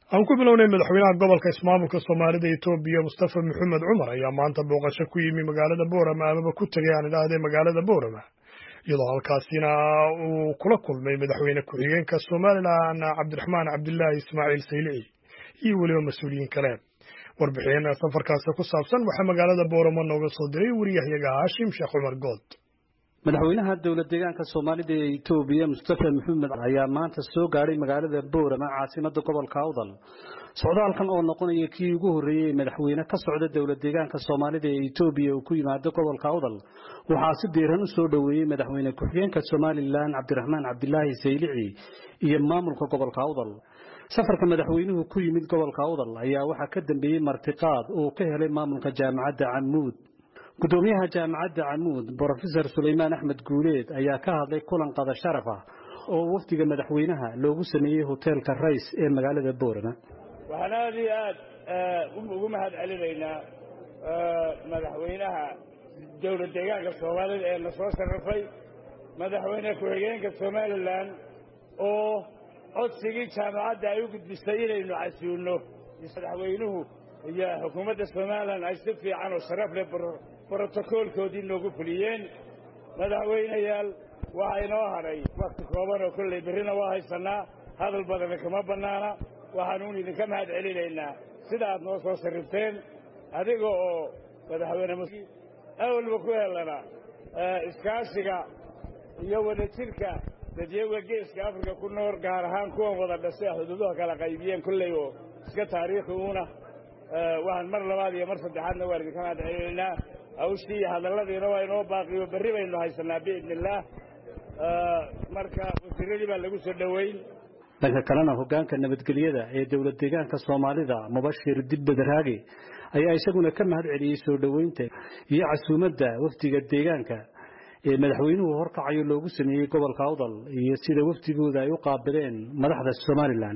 aan ku bilownay madaxweynaha gobolka ismaamulka soomaalida etoobiya mustafa maxamed cumar ayaa maanta booqasho ku yimi magaalada boorama amaba ku tegay aan idhaahdee magaalada boorama iyadoo halkaasina uu kula kulmay madaxweyne ku-xigeenka somalilan cabdiraxmaan cabdilaahi ismaaciil saylici iyo weliba mas-uuliyiin kale warbixin safarkaasi ku saabsan waxaa magaalada boorama nooga soo diray wariyahyaga haashim sheekh cumar good madaxweynaha dowlad deegaanka soomaalida ee etoobiya mustafa maxamed ayaa maanta soo gaadhay magaalada boorama caasimada gobolka awdal socdaalkan oo noqonaya kii ugu horreeyey madaxweyne ka socda dowlad deegaanka soomaalida ee etoobiya uu ku yimaado gobolka awdal waxaa si diiran u soo dhoweeyey madaxweyne ku-xigeenka somalilan cabdiraxmaan cabdilaahi saylici iyo maamulka gobolka awdal safarka madaxweynuhu ku yimid gobolka awdal ayaa waxaa ka dambeeyey martiqaad uu ka helay maamulka jaamacadda camuud gudoomiyaha jaamacadda camuud brofesor sulaymaan axmed guuleed ayaa ka hadlay kulan qada sharaf ah oo wafdiga madaxweynaha loogu sameeyey hoteelka rays ee magaalada boorama waxaan aad iyo aad ugu mahad celinaynaa madaxweynaha dowlad deegaanka soomaalida ee na soo sharafay madaxweyne ku-xigeenka somalilan oo codsigii jaamacadda ay u gudbisay inaynu casuulno madaxweynuhu iyo xukuumadda somalilan ay si fiican oo sharaf leh brotokoolkoodii noogu fuliyeen madaxweynayaal waxaa inoo hadhay wakti kooban oo kolley berrina waa haysannaa hadal badana kama bannaana waxaanuun idinka mahad celinaynaa sida aad noo soo sarrifteen adiga oo madaxweyne awalba ku helana iskaashiga iyo wadajirka dadyaga geeska afrika ku nool gaar ahaan kuwan wada dhashay xuduuduha kala qaybiyeen kolley oo iska taariikhi uuna waxaan mar labaad iyo mar saddexaadna waan idinka mahad celinaynaa hawshii iyo hadalladiina waa inoo baaqiyo berri baynu haysanaa biidni illaah marka wasiiradii baa lagu soo dhoweyn dhanka kalena hogaanka nabadgelyada ee dowlad deegaanka soomaalida mubashir dibbadaraage ayaa isaguna ka mahad celiyey soo dhoweynta iyo casuumadda wafdiga deegaanka ee madaxweynuhu horkacayo loogu sameeyey gobolka awdal iyo sida wafdigooda ay u qaabileen madaxda somalilan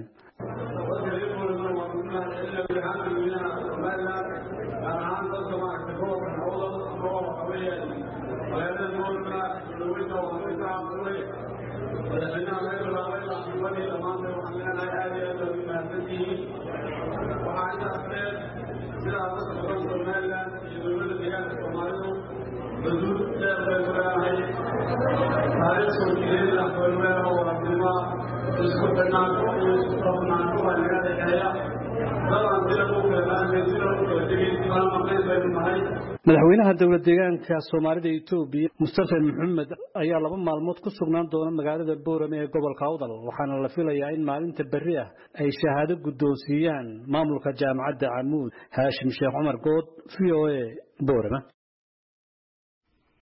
madaxweynaha dowlad deegaanka soomaalida etoobiya mustafa maxamed ayaa laba maalmood ku sugnaan doona magaalada boorame ee gobolka awdal waxaana la filayaa in maalinta berri ah ay shahaado guddoonsiiyaan maamulka jaamacadda camuud haashim sheekh cumar good v o a boorama